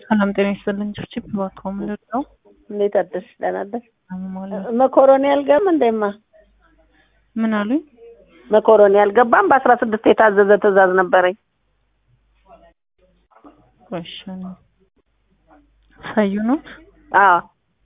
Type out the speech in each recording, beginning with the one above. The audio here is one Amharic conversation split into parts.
ሰላም ጤና ይስጥልኝ። ችርችፕ እባክዎ ምንድን ነው? እንዴት አደርሽ? ደህና አደርሽ? ማለት መኮሮኒ አልገባም እንደማ ምን አሉኝ? መኮሮኒ አልገባም። በአስራ ስድስት የታዘዘ ትዕዛዝ ነበረኝ። ቆሽን ሳዩ ነው። አዎ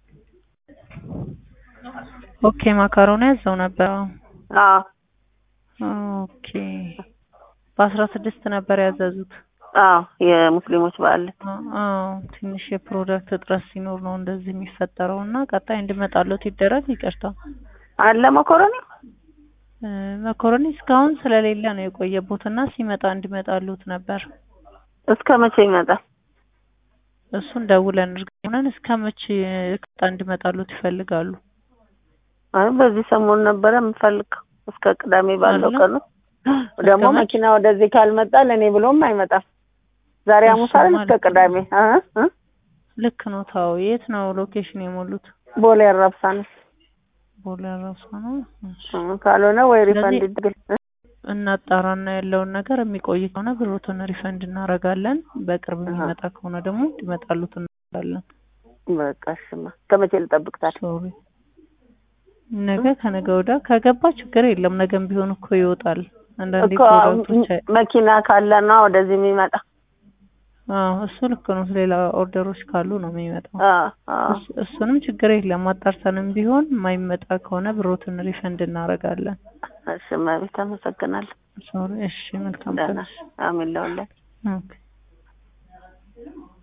ኦኬ ማካሮኒ ያዘው ነበር። አዎ ኦኬ በአስራ ስድስት ነበር ያዘዙት። አዎ የሙስሊሞች በዓል አዎ ትንሽ የፕሮዳክት እጥረት ሲኖር ነው እንደዚህ የሚፈጠረው እና ቀጣይ እንዲመጣሉት ይደረግ። ይቅርታ አለ መኮሮኒ እ መኮረኒ እስካሁን ስለሌለ ነው የቆየቦት እና ሲመጣ እንዲመጣሉት ነበር። እስከ መቼ ይመጣል? እሱን ደውለን እርግጠኛ ሆነን እስከ መቼ ቀጣ እንዲመጣሉት ይፈልጋሉ? አይ በዚህ ሰሞን ነበረ የምፈልገው እስከ ቅዳሜ ባለው አለ? ቀን ውስጥ። ደግሞ እስከ መቼ? መኪና ወደዚህ ካልመጣ ለእኔ ብሎም አይመጣም። ዛሬ እሱ ሐሙስ አይደል? እስከ ማለት ነው። ቅዳሜ እ እ ልክ ነው። ታው የት ነው ሎኬሽን የሞሉት? ቦሌ አራብሳ ነው። ቦሌ አራብሳ ነው። እሺ። እ ካልሆነ ወይ ስለዚህ- ሪፈንድ ይድረግ እ እናጣራና ያለውን ነገር የሚቆይ ከሆነ ብሮትን ሪፈንድ እናደርጋለን። በቅርብ አሃ። የሚመጣ ከሆነ ደግሞ እንዲመጣሉት እናደርጋለን። በቃ እሺማ ከመቼ ልጠብቅ ታዲያ? ሶሪ ነገ ከነገ ወዲያ ከገባ ችግር የለም። ነገም ቢሆን እኮ ይወጣል። አንዳንዴ እኮ ፕሮዳክቶች አይ- መኪና ካለ ነው ወደዚህ የሚመጣ። አዎ እሱ ልክ ነው። ሌላ ኦርደሮች ካሉ ነው የሚመጣው። አዎ አዎ እስ- እሱንም ችግር የለም። አጣርተንም ቢሆን የማይመጣ ከሆነ ብሮትን ሪፈንድ እናደርጋለን። እሺ እመቤት አመሰግናለሁ። ሶሪ እሺ፣ መልካም ደህና ቀን። አሜን ለሁላችሁ። ኦኬ